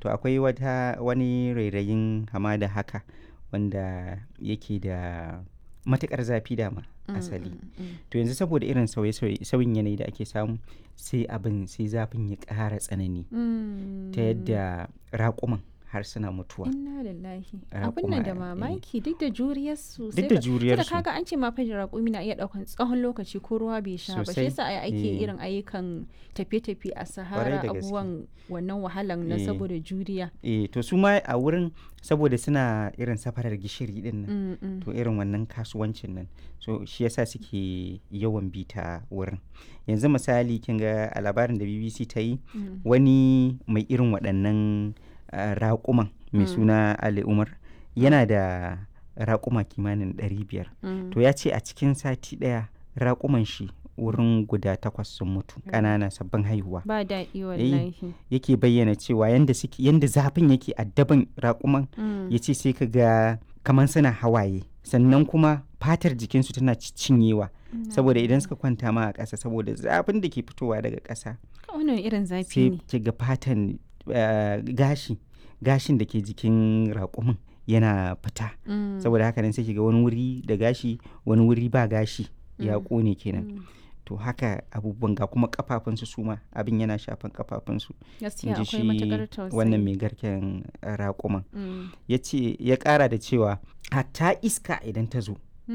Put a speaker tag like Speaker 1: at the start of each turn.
Speaker 1: to akwai wata wani rairayin hamada haka wanda yake da matukar zafi dama asali to yanzu saboda irin sauyin yanayi da ake samu sai abin sai zafin ya ƙara tsanani ta yadda raƙuman har suna mutuwa
Speaker 2: inna lillahi
Speaker 1: Raƙuma,
Speaker 2: abin nan da
Speaker 1: eh.
Speaker 2: mamaki duk da juriyar su
Speaker 1: duk da juriyar su
Speaker 2: kaga an ce ma fa raƙumi na iya ɗaukan tsawon lokaci ko ruwa bai sha ba shi
Speaker 1: Sosai.
Speaker 2: yasa ai ake
Speaker 1: Eh.
Speaker 2: irin ayyukan tafiye-tafiye a
Speaker 1: Kwarai
Speaker 2: sahara
Speaker 1: da gaske.
Speaker 2: abubuwan wannan wahalan na
Speaker 1: Eh.
Speaker 2: saboda juriya
Speaker 1: eh to su ma a wurin saboda suna irin safarar gishiri din nan
Speaker 2: Mm, mm.
Speaker 1: to irin wannan kasuwancin nan so shi yasa suke yawan bita wurin yanzu misali kin ga a labarin da BBC ta yi
Speaker 2: Mm.
Speaker 1: wani mai irin waɗannan ah, raƙuman mai
Speaker 2: Mm.
Speaker 1: suna Ali Umar yana da raƙuma kimanin 500
Speaker 2: Mm.
Speaker 1: to ya ce a cikin sati ɗaya raƙuman shi wurin guda takwas sun mutu ƙanana sabbin haihuwa
Speaker 2: ba daɗi wallahi
Speaker 1: yake bayyana cewa yanda suke yanda zafin yake addaban raƙuman
Speaker 2: Mm.
Speaker 1: ya ce sai ka ga kamar suna hawaye sannan kuma fatar jikinsu tana ci- cinyewa saboda idan suka kwanta ma a ƙasa saboda zafin da ke fitowa daga ƙasa
Speaker 2: wannan irin zafi
Speaker 1: sai
Speaker 2: ne
Speaker 1: ki ga fatan eh, gashi gashin da ke jikin raƙumin yana fita
Speaker 2: Mm.
Speaker 1: saboda haka nan sai ki ga wani wuri da gashi wani wuri ba gashi ya
Speaker 2: Mm.
Speaker 1: ƙone kenan
Speaker 2: Mm.
Speaker 1: to haka abubuwan ga kuma kafafunsu su ma abin yana shafan kafafunsu in
Speaker 2: gaskiya
Speaker 1: ji
Speaker 2: akwai
Speaker 1: shi
Speaker 2: matuƙar tausayi
Speaker 1: wannan mai garken raƙuman
Speaker 2: Mm.
Speaker 1: ya ce ya ƙara da cewa hatta iska idan ta zo